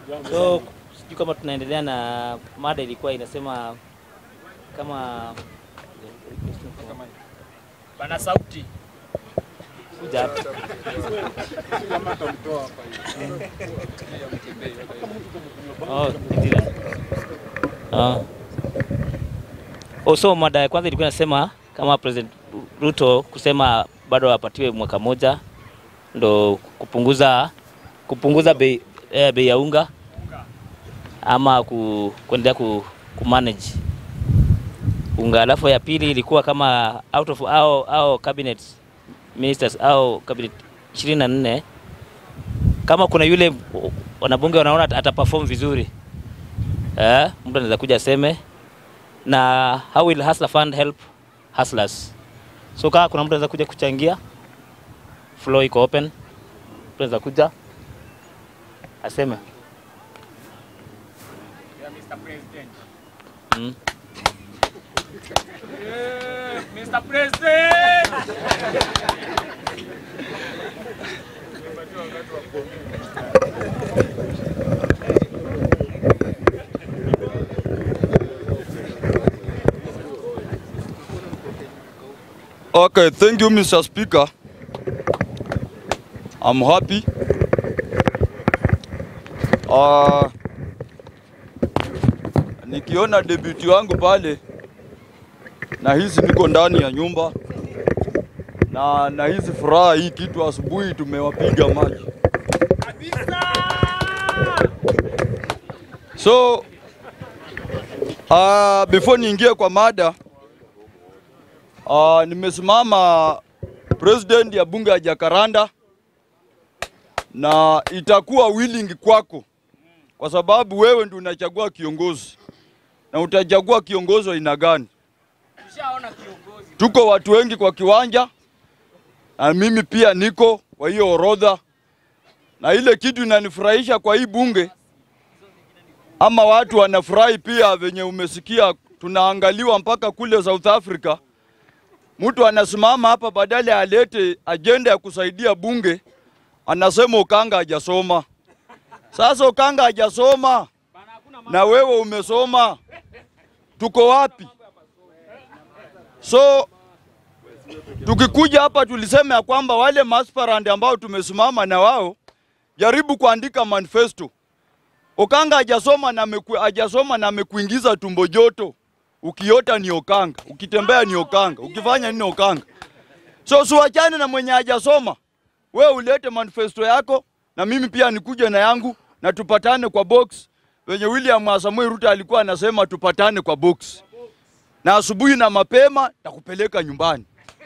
So sijui kama tunaendelea na mada ilikuwa inasema kama Bana sauti. kuja hapa. Oh, ndio. Ah. Oh, so mada ya kwanza ilikuwa inasema kama President Ruto kusema bado apatiwe mwaka moja ndo kupunguza kupunguza bei eh, bei ya unga ama ku, kuendelea ku, ku manage unga. Alafu ya pili ilikuwa kama out of au, au cabinet ministers au cabinet 24 kama kuna yule wanabunge wanaona ataperform vizuri eh, mtu anaweza kuja aseme na how will Hustler Fund help hustlers. So kama kuna mtu anaweza kuja kuchangia, floor iko open, mtu anaweza kuja aseme Yeah, Mr. President. mm. Eh, Mr. President. Okay, thank you, Mr. Speaker. I'm happy. Uh, nikiona debut wangu pale nahisi niko ndani ya nyumba na nahisi furaha hii kitu asubuhi tumewapiga maji. So uh, before niingie kwa mada Uh, nimesimama president ya bunge ya Jakaranda na itakuwa willing kwako kwa sababu wewe ndio unachagua kiongozi na utachagua kiongozi wa aina gani. Tushaona kiongozi. Tuko watu wengi kwa kiwanja na mimi pia niko kwa hiyo orodha, na ile kitu inanifurahisha kwa hii bunge ama watu wanafurahi pia, venye umesikia tunaangaliwa mpaka kule South Africa mtu anasimama hapa badala alete ajenda ya kusaidia bunge, anasema Ukanga hajasoma. Sasa Ukanga hajasoma na wewe umesoma, tuko wapi? So tukikuja hapa tulisema ya kwamba wale masparand ambao tumesimama na wao, jaribu kuandika manifesto. Ukanga hajasoma na ameku, hajasoma na amekuingiza tumbo joto ukiota ni Okanga, ukitembea ni Okanga, ukifanya nini Okanga. So siwachane na mwenye hajasoma, we ulete manifesto yako na mimi pia nikuje na yangu na tupatane kwa box wenye William Samoei Ruto alikuwa anasema tupatane kwa box, na asubuhi na mapema takupeleka nyumbani.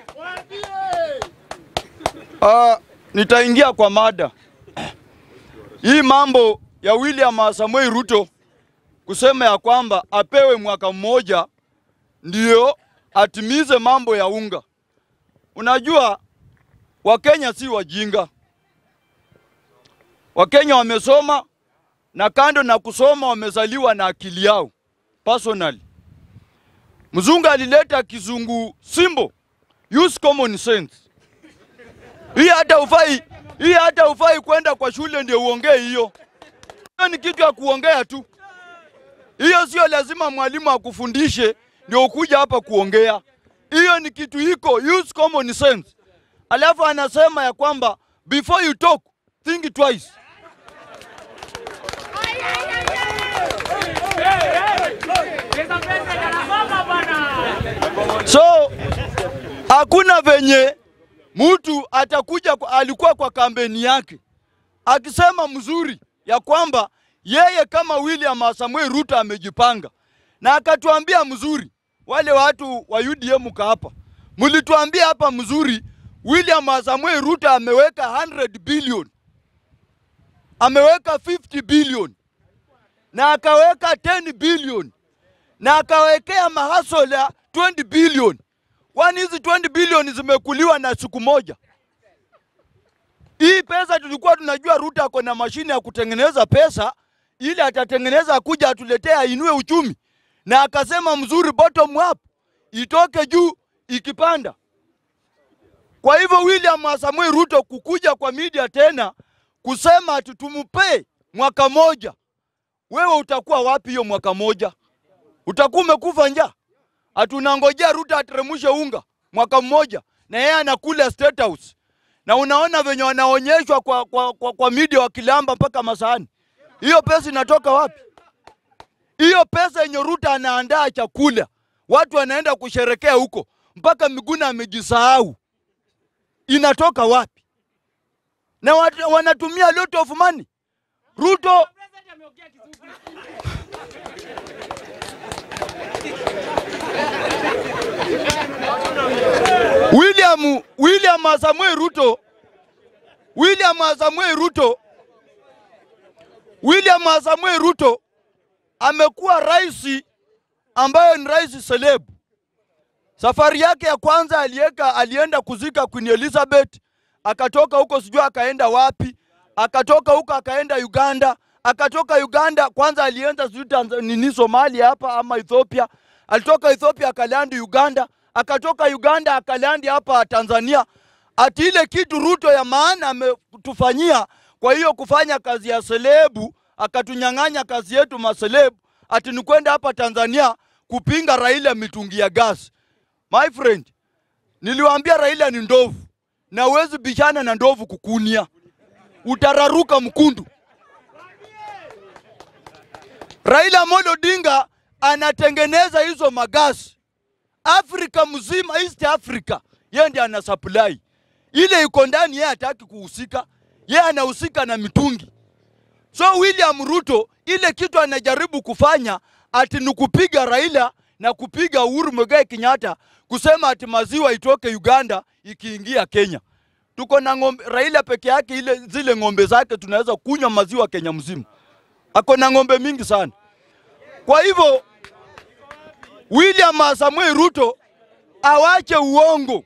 Uh, nitaingia kwa mada hii mambo ya William Samoei Ruto kusema ya kwamba apewe mwaka mmoja ndio atimize mambo ya unga. Unajua Wakenya si wajinga. Wakenya wamesoma na kando na kusoma wamezaliwa na akili yao personally. Mzungu alileta kizungu simbo, use common sense. Hii hata ufai, hii hata ufai kwenda kwa shule ndio uongee hiyo. Hiyo ni kitu ya kuongea tu. Hiyo sio lazima mwalimu akufundishe ndio ukuja hapa kuongea. Hiyo ni kitu iko, use common sense. Alafu anasema ya kwamba before you talk think twice. Mr. President anasoma bwana. So hakuna venye mtu atakuja kwa, alikuwa kwa kampeni yake akisema mzuri ya kwamba yeye kama William Samoei Ruto amejipanga na akatuambia mzuri. Wale watu wa UDM ka hapa mlituambia hapa mzuri, William Samoei Ruto ameweka 100 billion, ameweka 50 billion na akaweka 10 billion na akawekea mahasol ya 20 billion. Kwani hizi 20 billion zimekuliwa na siku moja? Hii pesa tulikuwa tunajua Ruto ako na mashine ya kutengeneza pesa ili atatengeneza akuja atuletee ainue uchumi, na akasema mzuri, bottom up itoke juu ikipanda. Kwa hivyo William Samoei Ruto kukuja kwa media tena kusema ati tumpe mwaka moja wewe utakuwa wapi hiyo mwaka moja? Utakuwa umekufa njaa? Hatunangojea Ruto ateremshe unga mwaka mmoja, na yeye anakula State House, na unaona venye wanaonyeshwa kwa, kwa, kwa, kwa media wakilamba mpaka masahani. Hiyo pesa inatoka wapi? Hiyo pesa yenye Ruto anaandaa chakula, watu wanaenda kusherekea huko, mpaka Miguna amejisahau, inatoka wapi? Na watu, wanatumia lot of money. Ruto President ameongea kizungu. William William Samuel Ruto William Samuel Ruto William Samuel Ruto amekuwa rais ambaye ni rais selebu. Safari yake ya kwanza alieka, alienda kuzika Queen Elizabeth, akatoka huko sijui akaenda wapi, akatoka huko akaenda Uganda, akatoka Uganda kwanza alienda sijui Tanzania, nini Somalia hapa ama Ethiopia, alitoka Ethiopia akalandi Uganda, akatoka Uganda akalandi hapa Tanzania. Ati ile kitu Ruto ya maana ametufanyia, kwa hiyo kufanya kazi ya selebu, akatunyang'anya kazi yetu maselebu, ati ni kwenda hapa Tanzania kupinga Raila mitungi ya gas. My friend, niliwaambia Raila ni ndovu na huwezi bishana na ndovu kukunia, utararuka mkundu. Raila Amolo Odinga anatengeneza hizo magasi Afrika mzima, East Africa, yeye ndiye ana supply ile iko ndani, yeye hataki kuhusika, yeye anahusika na mitungi. So William Ruto ile kitu anajaribu kufanya ati ni kupiga Raila na kupiga Uhuru Muigai Kenyatta kusema ati maziwa itoke Uganda ikiingia Kenya. Tuko na ng'ombe, Raila peke yake ile zile ng'ombe zake tunaweza kunywa maziwa Kenya mzima. Ako na ng'ombe mingi sana. Kwa hivyo William Samuel Ruto awache uongo.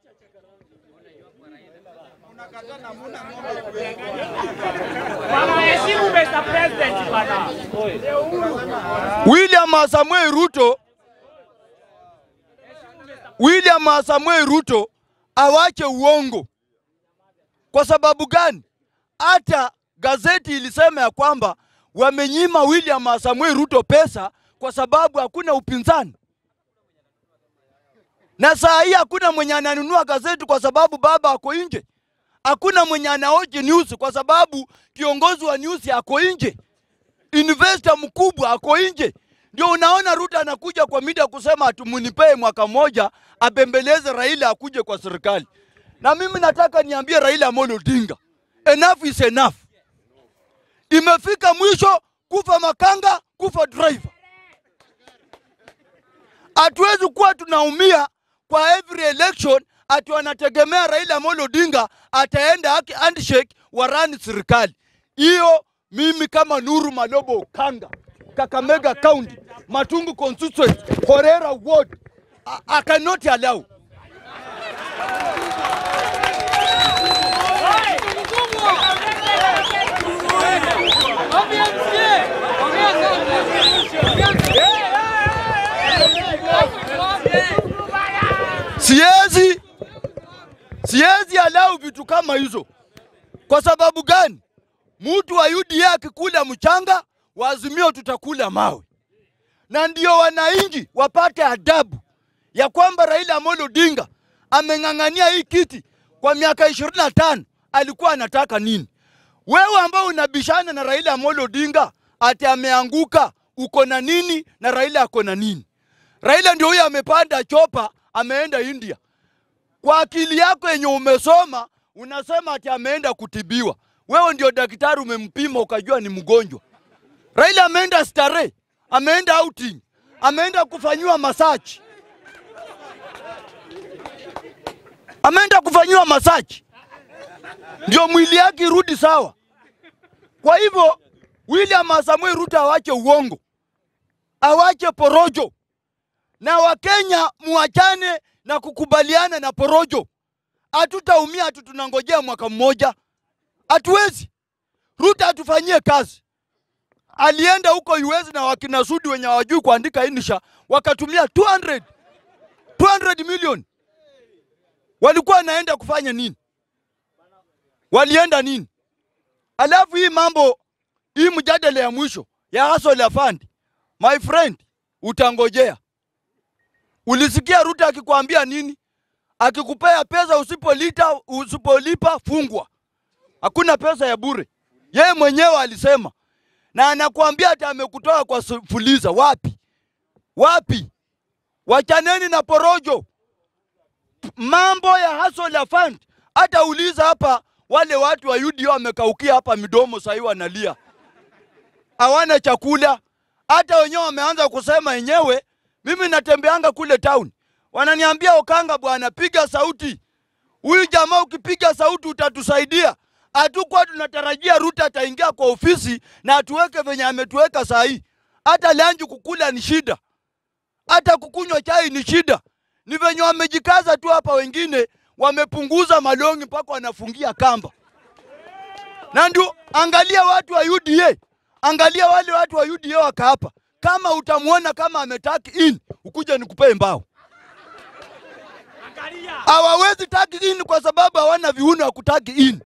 Bana heshimu Mr. President bana. William Samuel Ruto William Samuel Ruto awache uongo. Kwa sababu gani? Hata gazeti ilisema ya kwamba wamenyima William Samuel Ruto pesa kwa sababu hakuna upinzani, na saa hii hakuna mwenye ananunua gazeti kwa sababu baba ako nje. Hakuna mwenye anaoji news kwa sababu kiongozi wa news ako nje investor mkubwa ako nje. Ndio unaona Ruto anakuja kwa media kusema ati munipee mwaka mmoja abembeleze Raila akuje kwa serikali. Na mimi nataka niambie Raila Amolo Odinga, enough is enough. Imefika mwisho, kufa makanga, kufa driver. Hatuwezi kuwa tunaumia kwa every election ati wanategemea Raila Amolo Odinga ataenda haki handshake warani serikali. Hiyo mimi kama Nuru Malobo Okanga, Kakamega County, Matungu constituency, Horera ward, I, I cannot allow. Siwezi siwezi allow vitu kama hizo. Kwa sababu gani? Mtu wa UDA akikula mchanga, wa Azimio tutakula mawe, na ndio wananchi wapate adabu ya kwamba Raila Amolo Odinga ameng'ang'ania hii kiti kwa miaka ishirini na tano. Alikuwa anataka nini? Wewe ambao unabishana na Raila Amolo Odinga ati ameanguka, uko na nini na Raila ako na nini? Raila ndio huyo amepanda chopa, ameenda India. Kwa akili yako yenye umesoma unasema ati ameenda kutibiwa. Wewe ndio daktari, umempima ukajua ni mgonjwa. Raila ameenda starehe, ameenda outing, ameenda kufanyiwa masaji, ameenda kufanyiwa masaji ndio mwili yake irudi sawa. Kwa hivyo William Samuel Ruto awache uongo, awache porojo, na Wakenya muachane na kukubaliana na porojo. Hatutaumia hatu tunangojea mwaka mmoja, hatuwezi. Ruto atufanyie kazi. Alienda huko US na wakina Sudi wenye hawajui kuandika insha, wakatumia 200 200 million. Walikuwa wanaenda kufanya nini? Walienda nini? Alafu hii mambo hii mjadala ya mwisho ya Hustler Fund, my friend, utangojea. Ulisikia Ruto akikwambia nini? Akikupea pesa usipolita usipolipa fungwa. Hakuna pesa ya bure. Yeye mwenyewe alisema, na anakuambia hata amekutoa kwa su- fuliza. Wapi wapi? Wachaneni na porojo, mambo ya Hustler Fund. Hata uliza hapa, wale watu wa UDA wamekaukia hapa midomo, sahii wanalia, hawana chakula. Hata wenyewe wameanza kusema wenyewe. Mimi natembeanga kule town, wananiambia Okanga, bwana, piga sauti huyu jamaa, ukipiga sauti utatusaidia. Hatukuwa tunatarajia Ruto ataingia kwa ofisi na atuweke venye ametuweka saa hii. Hata lanji kukula ni shida, hata kukunywa chai ni shida. Ni venye wamejikaza tu hapa, wengine wamepunguza malongi mpaka wanafungia kamba. Na ndio angalia watu wa UDA, angalia wale watu wa UDA waka hapa. Kama utamwona kama ametaki in, ukuje nikupee mbao. Angalia. Hawawezi tagi in kwa sababu hawana viuno ya kutagi in.